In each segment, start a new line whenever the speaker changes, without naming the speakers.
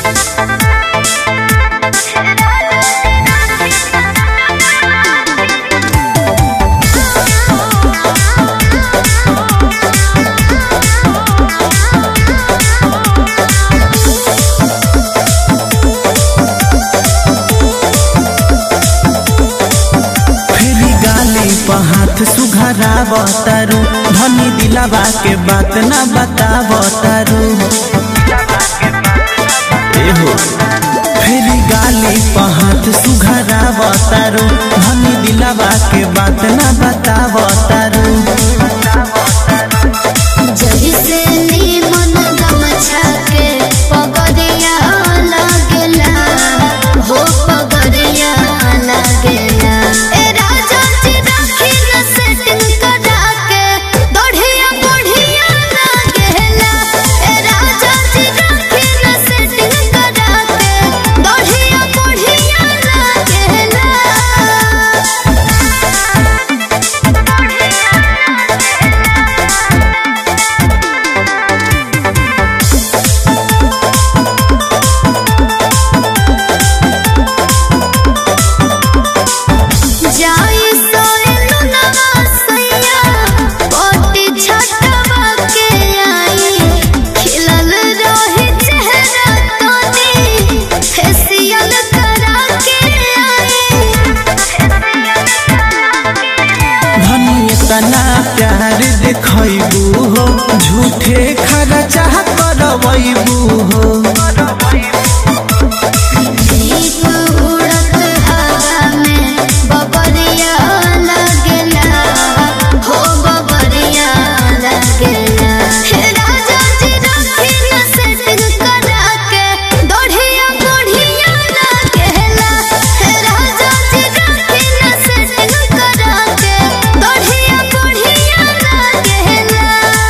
हाथ सुघराव तारू धनी दिलावा के बात ना बताव तारू एहो फेरी गाली पर हाथ सुघराव तारू धनी दिलावा के बात ना बताव तारू
जइसे नीमन गमछा के पगरिया लागेला हो पगरिया लागेला ए राजा जी राखी न सेटिंग करा के दोढ़िया बुढ़िया लागेला ए राजा जी राखी न सेटिंग करा के दोढ़िया बुढ़िया लागेला जाई सोएनु नवासैया पोटी छटवा के आई खिलल रही चेहरा तोनी फेसियल करा के आई
धनी तना प्यार देखबू हो झूठे खर्चा करबू हो
दीप उड़त हवा में बबरिया लगेला हो बबरिया लगेला हे राजा जी राखी न सेटिंग करा के दोढ़िया बुढ़िया लगेला हे राजा जी राखी न सेटिंग करा के दोढ़िया बुढ़िया लगेला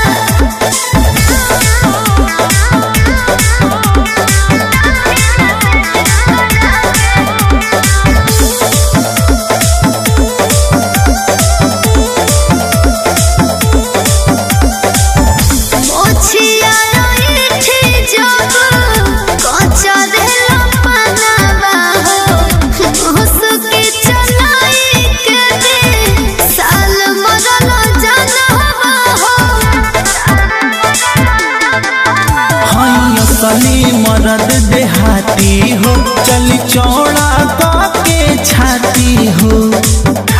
मोछिया रोइठी जब कच्चा देला पनावा हो मुसकी चलाई के दे साल मरल जनवा हो
हई असली मरद देहाती हो चली चौड़ा के छाती हो